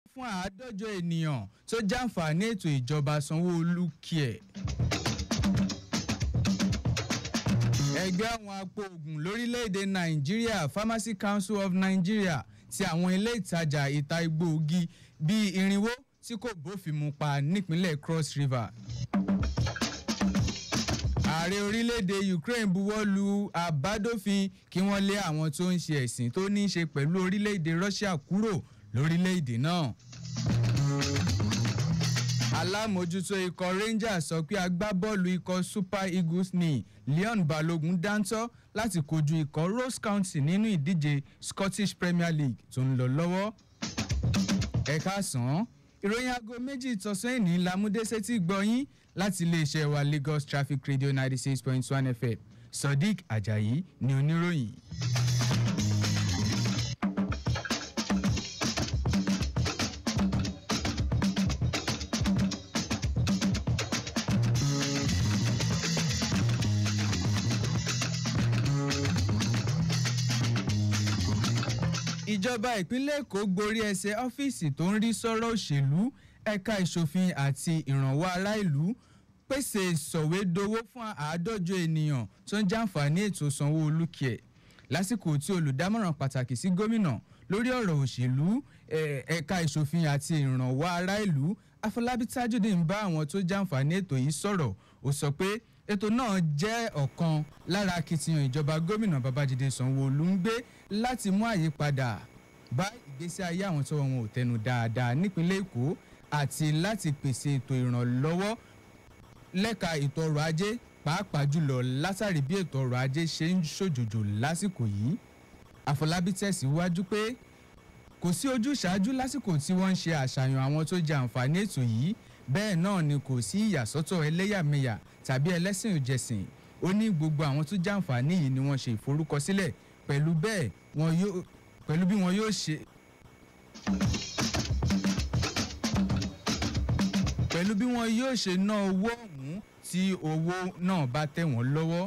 fún àádọ́jọ ènìyàn tó jàǹfààní ètò ìjọba sanwó-olu kíẹ̀. ẹgbẹ́ àwọn apòògùn lórílẹ̀‐èdè nàìjíríà pharmacy council of nigeria ti àwọn ilé ìtajà ìta egbòogi bíi irinwó tí kò bófin mu pa nípínlẹ̀ cross river. ààrẹ orílẹ̀‐èdè ukraine buwọ́ lu àbádòfin kí wọ́n lé àwọn tó ń ṣe ẹ̀sìn tó ní í ṣe pẹ̀lú orílẹ̀‐èdè russia kúrò lórílẹ̀‐èdè náà alámòjútó ikọ̀ rangers sọ pé agbábọ́ọ̀lù ikọ̀ super eagles ní leon balogun dáńtọ́ láti kojú ikọ̀ rose county nínú ìdíje scottish premier league tó ń lọ lọ́wọ́. ẹ̀ka sàn ìròyìn aago méjì tọ̀sán ìní lamúdésẹ́tì gbọ́yìn láti iléeṣẹ́ wa lagos traffic radio ninety six point one fm sodiq ajayi ni oníròyìn. ìjọba ìpínlẹ̀ èkó gborí ẹsẹ̀ ọ́fíìsì tó ń rí sọ́rọ̀ òṣèlú ẹ̀ka ìṣòfin àti ìrànwọ́ ará ìlú pèsè sọ̀wédowó fún àádọ́jọ ènìyàn tó ń jàǹfààní ètò sanwó-olu kíẹ̀ lásìkò tí olùdámọ̀ràn pàtàkì sí gómìnà lórí ọ̀rọ̀ òṣèlú ẹ̀ka ìṣòfin àti ìrànwọ́ ará ìlú afọlábí tajudeen ń bá àwọn tó jàǹfààní ètò yìí sọ̀rọ̀ ó sọ pé ètò náà jẹ́ ọ̀kan lára akitiyan ìjọba gómìnà babájídé sanwó-olu ń gbé láti mú àyípadà bá ìgbésí ayé àwọn tó wọn ò tẹnu dáadáa nípínlẹ̀ èkó àti láti pèsè ètò ìrànlọ́wọ́ lẹ́ka ètò ọrọ̀ ajé pàápàá jùlọ látàrí bí ètò ọrọ̀ ajé ṣe ń ṣòjòjò lásìkò yìí àfọlábí tẹ̀síwájú pé kò sí ojúṣàájú lásìkò tí wọ́n ń ṣe àṣàyàn àwọn tó jẹ àǹfààní ètò yìí bẹ́ẹ̀ náà ni kò sí ìyàsọ́tọ̀ ẹlẹ́yàmẹ̀yà tàbí ẹlẹ́sìn òjẹ̀sìn ó ní gbogbo àwọn tó jàǹfààní yìí ni wọ́n ṣe ìforúkọsílẹ̀ pẹ̀lú bẹ́ẹ̀ wọn yóò pẹ̀lú bí wọn yóò ṣe. pẹ̀lú bí wọn yóò ṣe ná owó ọ̀hún tí owó náà bá tẹ̀ wọ́n lọ́wọ́.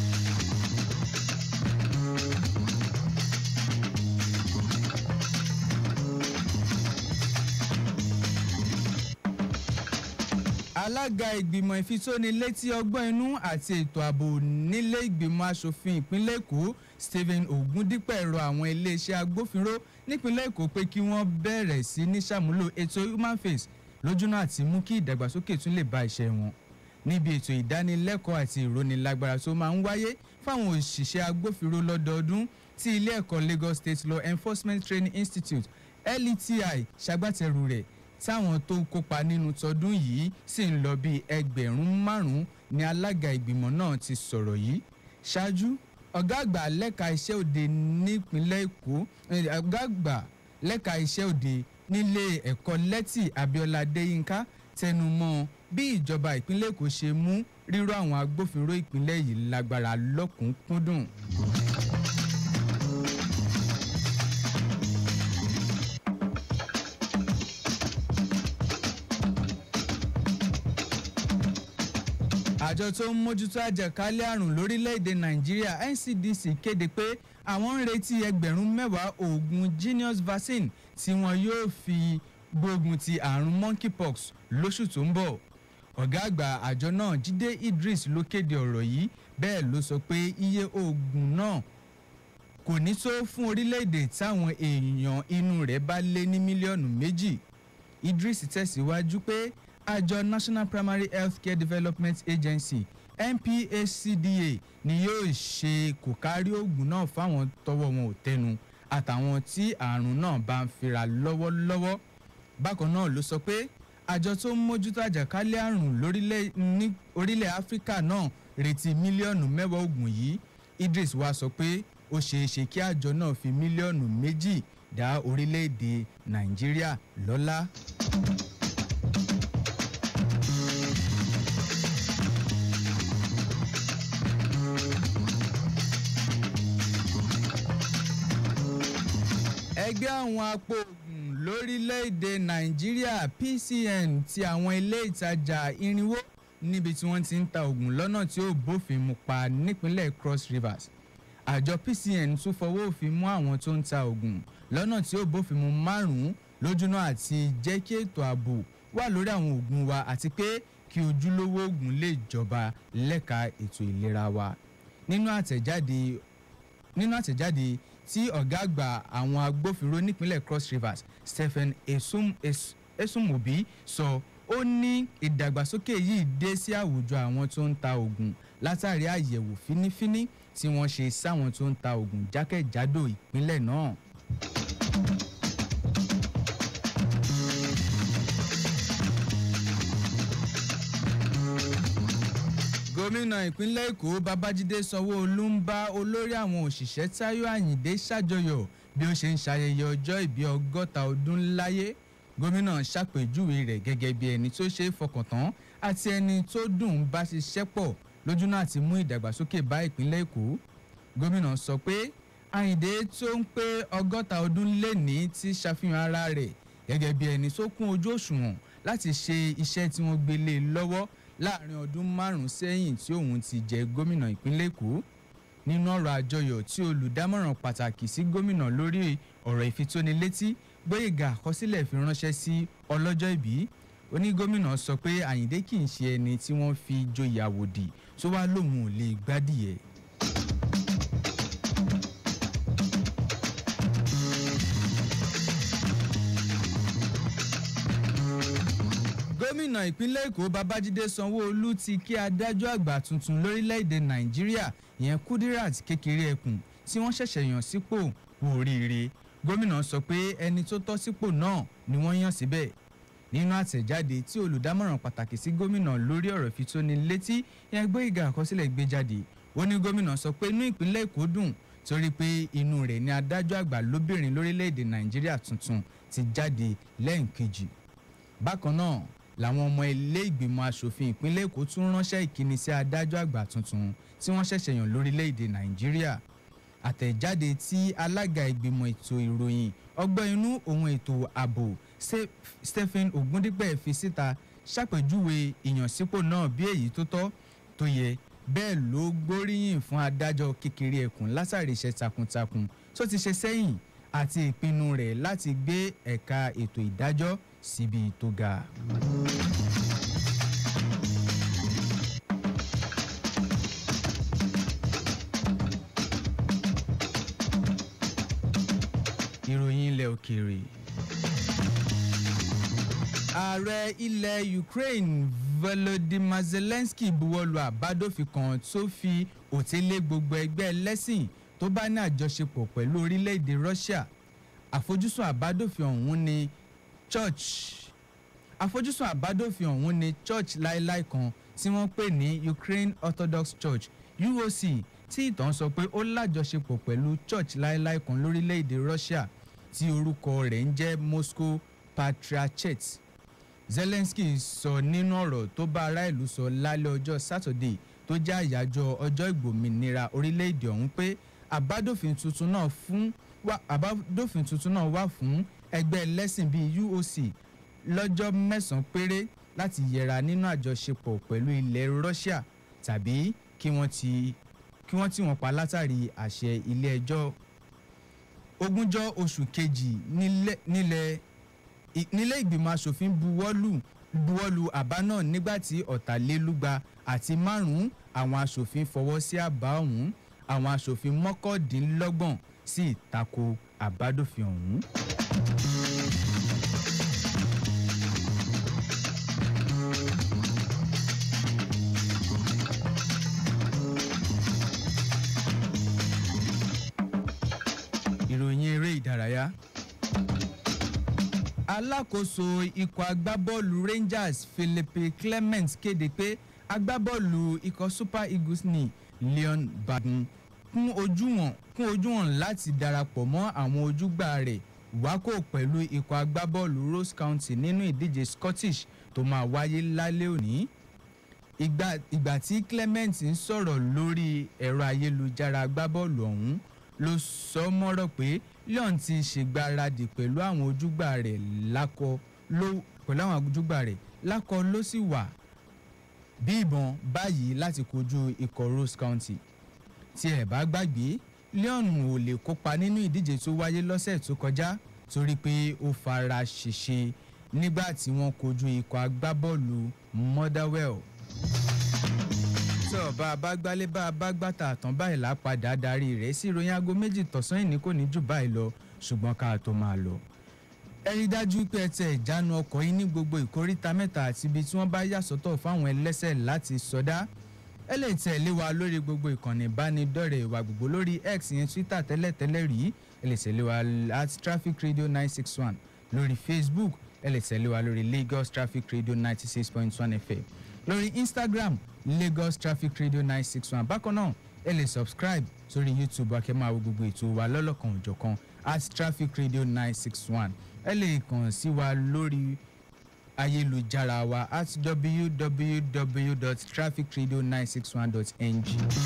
alága ìgbìmọ̀ ìfitónilétí ọgbọ́n inú àti ètò ààbò nílé ìgbìmọ̀ asòfin ìpínlẹ̀ èkó stephen ogundipẹ̀ rọ àwọn iléeṣẹ́ agbófinró nípínlẹ̀ èkó pé kí wọ́n bẹ̀rẹ̀ sí ní sàmúlò ètò human face lójúnà àti mú kí ìdàgbàsókè tún lè bá iṣẹ́ wọn níbi ètò ìdánilẹ́kọ̀ọ́ àti ìrónilágbára tó máa ń wáyé fáwọn òṣìṣẹ́ agbófinró lọ́dọọdún tí ilé ẹ̀kọ́ lagos state law enforcement training institute leti ṣagbátẹrù rẹ̀ táwọn tó kópa nínú tọdún yìí sì ń lọ bíi ẹgbẹ̀rún márùn-ún ni alága ìgbìmọ̀ náà ti sọ̀rọ̀ yìí ṣáájú ọ̀gá àgbà lẹ́ka iṣẹ́ òde nípínlẹ̀ èkó ọ̀gá àgbà lẹ́ka iṣẹ́ òde nílé ẹ̀kọ́ lẹ́tì abiola adéyínká tẹnu mọ́ bí ìjọba ìpínlẹ̀ èkó ṣe mú rírọ àwọn agbófinró ìpínlẹ̀ yìí lágbára lọ́kùnkúndùn. àjọ tó ń mójútó àjàkálẹ̀ àrùn lórílẹ̀‐èdè nàìjíríà ncdc kéde pé àwọn ń retí ẹgbẹ̀rún mẹ́wàá oògùn genius vaccine tí wọn yóò fi gbógun ti àrùn monkeypox lóṣù tó ń bọ̀ ọ̀gá àgbà àjọ náà jíde idris ló kéde ọ̀rọ̀ yìí bẹ́ẹ̀ ló sọ pé iye oògùn náà kò ní tó fún orílẹ̀‐èdè táwọn èèyàn inú rẹ̀ bá lé ní mílíọ̀nù méjì idris tẹ̀síwájú pé àjọ national primary health care development agency nphcda ni yóò ṣe kò kárí oògùn náà fáwọn tọwọ́ wọn ò tẹnu àtàwọn tí àrùn náà bá ń fira lọ́wọ́lọ́wọ́ bákan náà ló sọ pé àjọ tó ń mójútó àjàkálẹ̀ àrùn lórílẹ̀ ní orílẹ̀ áfíríkà náà retí mílíọ̀nù mẹ́wàá oògùn yìí idris wá sọ pé ó ṣeé ṣe kí àjọ náà fi mílíọ̀nù méjì dá orílẹ̀-èdè nàìjíríà lọ́lá. ẹgbẹ́ àwọn apòògùn lórílẹ̀‐èdè nàìjíríà pcn ti àwọn ilé ìtajà irinwó níbi tí wọ́n ti ń ta oògùn lọ́nà tí ó bófin mu pa nípínlẹ̀ cross rivers àjọ pcn tún fọwọ́ òfin mú àwọn tó ń ta oògùn lọ́nà tí ó bófin mu márùn-ún lójúnà àti jẹ́ kí ètò ààbò wà lórí àwọn oògùn wa àti pé kí ojúlówó oògùn lè jọba lẹ́ka ètò ìlera wa nínú àtẹ̀jáde nínú àtẹ̀jáde tí ọ̀gá àgbà àwọn agbófinró nípínlẹ̀ cross rivers stephen esum, es, esumobi sọ ó ní ìdàgbàsókè yìí dé sí àwùjọ àwọn tó ń ta oògùn látàrí àyẹ̀wò fínífíní tí wọ́n ṣe sáwọn tó ń ta oògùn jákèjádò ìpínlẹ̀ náà. gómìnà ìpínlẹ̀ èkó babájídé sanwó-olu ń bá olórí àwọn òṣìṣẹ́ táyọ̀ àyìndé ṣàjọyọ̀ bí ó ṣe ń ṣayẹyẹ ọjọ́ ìbí ọgọ́ta ọdún láyé gómìnà ṣàpèjúwe rẹ̀ gẹ́gẹ́ bí ẹni tó ṣe é fọkàn tán àti ẹni tó dùn ún bá ṣiṣẹ́ pọ̀ lójúnà àti mú ìdàgbàsókè bá ìpínlẹ̀ èkó gómìnà sọ pé àyìndé tó ń pé ọgọ́ta ọdún lẹ́ni ti ṣàfihàn ara rẹ̀ gẹ́gẹ́ bí ẹni tó kún ojú òṣùwọ̀n láti ṣe iṣẹ́ tí wọ́n gbé lé lọ́wọ́ láàrin ọdún márùn-ún sẹ́yìn tí òun ti jẹ gómìnà ìpínlẹ̀ èkó nínú ọ̀rọ̀ àjọyọ̀ tí olùdámọ̀ràn pàtàkì sí gómìnà lórí ọ̀rọ̀ ìfitónilétí gbóyèga àkọsílẹ̀ fi ránṣẹ́ sí ọlọ́jọ́ ìbí onígómìnà sọ pé àyíndé kì í ṣe ẹni tí wọ́n fi joyè àwòdì tó wá lóun ò lè gbádìyẹ. gómìnà ìpínlẹ̀ èkó babájídé sanwó-olu ti kí adájọ́ àgbà tuntun lórílẹ̀‐èdè nàìjíríà ìyẹn kudirat kékeré ẹkùn tí wọ́n ṣẹ̀ṣẹ̀ yàn sípò kú oríire gómìnà sọ pé ẹni tó tọ́ sípò náà ni wọ́n yàn síbẹ̀ nínú àtẹ̀jáde tí olùdámọ̀ràn pàtàkì sí gómìnà lórí ọ̀rọ̀ fitónilétí yẹn gbé ìgà àkọsílẹ̀ gbé jáde ó ní gómìnà sọ pé inú ìpínlẹ̀ èkó dùn torí pé inú rẹ̀ ni adájọ́ àgbà lóbìnrin lórílẹ̀‐èdè nàìjíríà tuntun ti jáde lẹ́ẹ̀kejì bákan náà làwọn ọmọ ilé ìgbìmọ̀ asòfin ìpínlẹ̀ èkó tún ránṣẹ́ ìkíni sí adájọ́ àgbà tuntun tí wọ́n ṣẹ̀ṣẹ̀ yàn lórílẹ̀‐èdè nàìjíríà àtẹ̀jáde tí alága ìgbìmọ̀ ètò ìròyìn ọgbọ́n inú ohun ètò ààbò stephen ogundipe fi síta ṣàpèjúwe ìyànsípò náà bí èyí tó tọ́ tó yẹ bẹ́ẹ̀ ló gbóríyìn fún adájọ́ kékeré ẹkùn látàrí iṣẹ́ takuntakun tó ti ṣe sẹ́yìn àti ìpinnu rẹ̀ láti gbé ẹ̀ka ètò ìdájọ́ síbi tó ga. ìròyìn ilẹ̀ òkèèrè. ààrẹ ilẹ̀ ukraine volodymyr zelensky buwọ́lu àbádòfin kan tó fi òtélé gbogbo ẹgbẹ́ ẹlẹ́sìn tó bá ní àjọṣepọ̀ pẹ̀lú orílẹ̀-èdè russia àfojúsùn àbádòfin ọ̀hún ni church àfojúsùn àbádòfin ọ̀hún ni church láéláé kan tí wọ́n pè ní ukraine orthodox church uoc tí ìtàn sọ pé ó lájọṣepọ̀ pẹ̀lú church láéláé kan lórílẹ̀‐èdè russia tí orúkọ rẹ̀ ń jẹ́ moscow patriarchate zelensky sọ nínú ọ̀rọ̀ tó bá ará ìlú sọ lálẹ́ ọjọ́ saturday tó jẹ́ àyájọ́ ọjọ́ ìgbòmìnira orílẹ̀‐èdè ọ̀hún pé àbádòfin tuntun náà fún àbádòfin tuntun náà wà fún ẹgbẹ́ ẹlẹ́sìn bíi uoc lọ́jọ́ mẹ́sàn-án péré láti yẹra nínú àjọṣepọ̀ pẹ̀lú ilẹ̀ russia tàbí kí wọ́n ti kí wọ́n tì wọ́n pa látàrí àṣẹ ilé ẹjọ́ ogúnjọ́ oṣù kejì nílẹ̀ nílé ìgbìmọ̀ asòfin buwọ́lù buwọ́lù àbá náà nígbà tí ọ̀tàlélúgba àti márùn-ún àwọn asòfin fọwọ́ sí àbá ọ̀hún àwọn asòfin mọ́kàndínlọ́gbọ̀n sì tako àbádòfin ọ̀hún. ìròyìn eré ìdárayá alákòóso ikọ̀ agbábọ́ọ̀lù rangers philippe clement kéde pé agbábọ́ọ̀lù ikọ̀ super eagles ní leon bagun kún ojúwọ̀n kún ojúwọ̀n láti darapọ̀ mọ́ àwọn ojúgbà rẹ̀ wákò pẹ̀lú ikọ̀ agbábọ́ọ̀lù rose county nínú ìdíje scottish tó máa wáyé lálẹ́ òní ìgbà ìgbà tí clement ń sọ̀rọ̀ lórí ẹ̀rọ ayélujára agbábọ́ọ̀lù ọ̀hún ló sọ mọ́rọ̀ pé leon ti ṣègbáradì pẹ̀lú àwọn ojúgbà rẹ̀ lákọ ló pẹ̀lú àwọn ojúgbà rẹ̀ lákọ ló sì wà bí ìbọn báyìí láti kojú ikọ̀ rose county tí ẹ̀ bá gbàgbé leon ò lè kópa nínú ìdíje tó wáyé lọ́sẹ̀ tó kọjá torí pé ó fara ṣèṣe nígbà tí wọ́n kojú ikọ̀ agbábọ́ọ̀lù Motherwell tó bá a bá gbálé bá a bá gbàtà àtàn báyìí lápadà darí rẹ̀ sí ìròyìn aago méjì tọ̀sán ìní kò ní jù báyìí lọ ṣùgbọ́n ká tó máa lọ. ẹ rí dájú pé ẹ tẹ ìjánu ọkọ̀ yín ní gbogbo ìkóríta mẹ́ta àti ibi tí wọ́n bá yà sọ́tọ̀ fáwọn ẹlẹ́sẹ̀ láti sọdá. ẹ lè tẹ̀lé wa lórí gbogbo ìkànnì ìbánidọ́rẹ̀ẹ́ ìwà gbogbo lórí x yẹn twitter tẹ́lẹ̀tẹ́lẹ̀ rí ẹ lè tẹ̀lé wa at traffic radio nine six one lórí facebook ẹ lè tẹ̀lé wa lórí lagos traffic radio ninety six point one fm lórí instagram lagos traffic radio nine six one bákan náà ẹ lè subscribe sórí youtube akẹ́ máa wo gbogbo ètò wa lọ́lọ́kan òjọ̀kan at traffic radio nine six one ẹ lè kàn sí wa lórí ayélujára wa at www.trafficradio961.ng.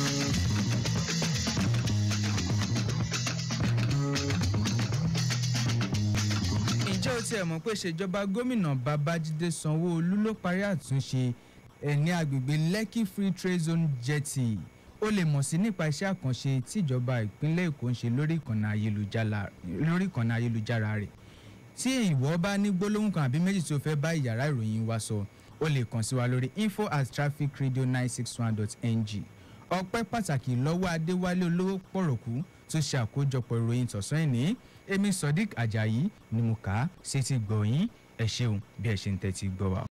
ǹjẹ́ o tiẹ̀ mọ̀ pé ṣèjọba gómìnà babájídé sanwó-olu ló parí àtúnṣe ẹ̀ ní agbègbè lekki free trade zone jetty o lè mọ̀ sí nípa iṣẹ́ àkànṣe tíjọba ìpínlẹ̀ èkó ń ṣe lórí ìkànnì ayélujára rẹ̀ tí ìwọ bá ní gbólóhùn kan àbí méjì tí o fẹ́ bá ìyàrá ìròyìn wa sọ o lè kàn sí wa lórí info at trafficradio nine six one dot ng ọpẹ́ pàtàkì lọ́wọ́ adéwálé olówó pọ̀rọ̀kú tó ṣe àkójọpọ̀ ìròyìn tọ̀sán ìní èmi sodiq ajayi ni mo kà á sétí gbọ̀yìn ẹ ṣeun bí ẹ ṣe ń tẹ́tí gbọ́ wa.